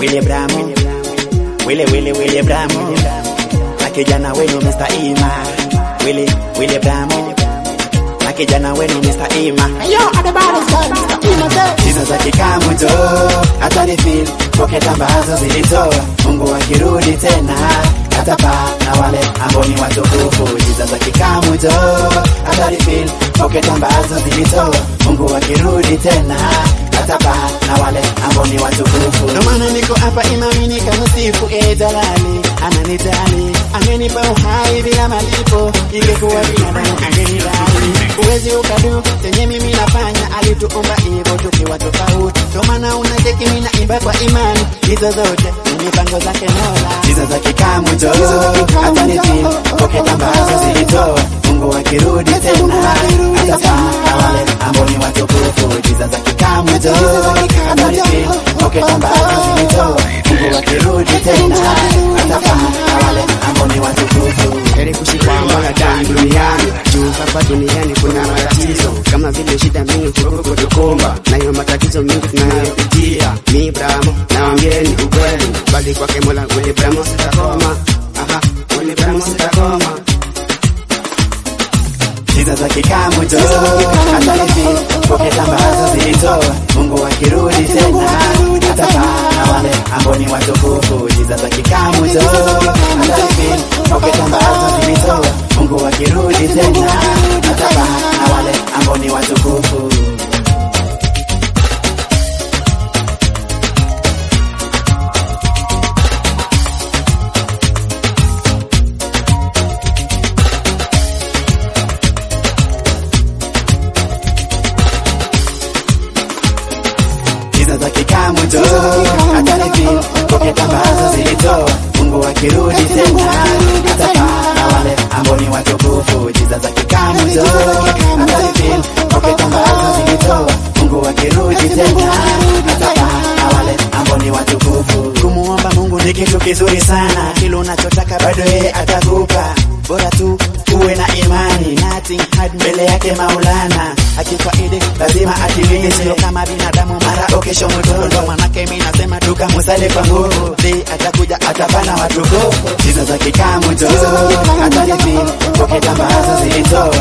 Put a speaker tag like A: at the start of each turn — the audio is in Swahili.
A: Willy Bramo, Willy Willy Willy Bramo, na kijana wenu Mr. Ima, Willy Willy Bramo, na kijana wenu Mr. Ima.
B: Yo, at the bottom, Mr. Ima said.
A: Hizo za kikamuto hata refill pocket ambazo zilitoa Mungu akirudi tena atapaa na wale ambao ni watukufu. Hizo za kikamuto hata refill pocket ambazo zilitoa Mungu akirudi tena atapaa na wale ambao ni watukufu. Ndio maana niko hapa imami nikamsifu e Jalali, ananijali amenipa uhai bila malipo, ingekuwa binadamu angenidai. Uwezi ukadu chenye mimi nafanya, alituumba hivyo tukiwa tofauti. Ndio maana unacheki mimi naimba kwa imani, hizo zote ni mipango zake Mola. Hizo za kikamu jo, hata nifeel pocket ambazo zilitoa Mungu akirudi tena atapaa na wale ambao ni watukufu. Hizo za kikamu jo, hata nifeel pocket ambazo zilitoa Mungu akirudi tena atapaa na wale ambao ni watukufu.
C: heri kushikwa mwanadamu duniani juu hapa duniani kuna matatizo kama vile shida mingi huku kutukumba nayo matatizo mingi tunayopitia mi bramo nawambieni ukweli bali kwake mola ule bramo sitakoma aha ule bramo sitakoma
A: Hizo za kikamu jo, hata hivi pocket ambazo zilitoa Mungu akirudi tena atapaa na wale ambao ni watukufu. Hizo za kikamu jo, hata hivi pocket ambazo zilitoa Mungu akirudi tena atapaa na wale ambao ni watukufu. hizo za kikamu jo, hata hivi pocket ambazo zilitoa Mungu akirudi tena atapaa na wale ambao ni watukufu. Hizo za kikamu jo, hata hivi pocket ambazo zilitoa Mungu akirudi tena atapaa na wale ambao ni watukufu. Kumuomba Mungu ni kitu kizuri sana, kile unachotaka bado yeye atakupa, bora tu uwe na imani, nothing hard mbele yake Maulana. Akifaidi lazima atimize, sio kama binadamu mara ukesho mtoto. Ndo manake mimi nasema tukamusale kwa nguvu, si atakuja atapana watukufu. Hizo za kikamu jo, hata hivi pocket ambazo zilitoa